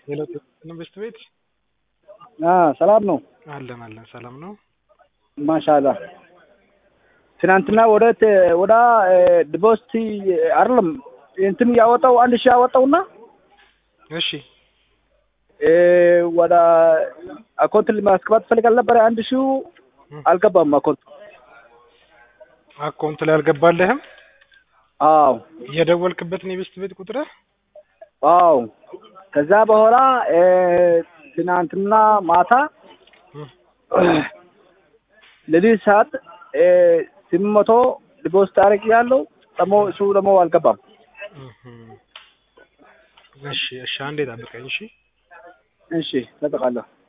ሄሎ ኢንቨስት ቤት ሰላም ነው። አለን አለን ሰላም ነው። ማሻላ ትናንትና ወደ ወደ ድቦስቲ አይደለም እንትን ያወጣው አንድ ሺህ ያወጣውና እሺ ወደ አካውንት ማስገባት ፈልጋል ነበረ። አንድ ሺው አልገባም አካውንት። አካውንት ላይ አልገባልህም? አዎ የደወልክበትን የኢንቨስት ቤት ቁጥር አዎ። ከዛ በኋላ ትናንትና ማታ ለዚህ ሰዓት ስምንት መቶ ዲፖዚት አድርግ ያለው ደግሞ እሱ ደግሞ አልገባም። እሺ እሺ፣ አንዴ ጠብቀኝ። እሺ እሺ፣ እጠብቃለሁ።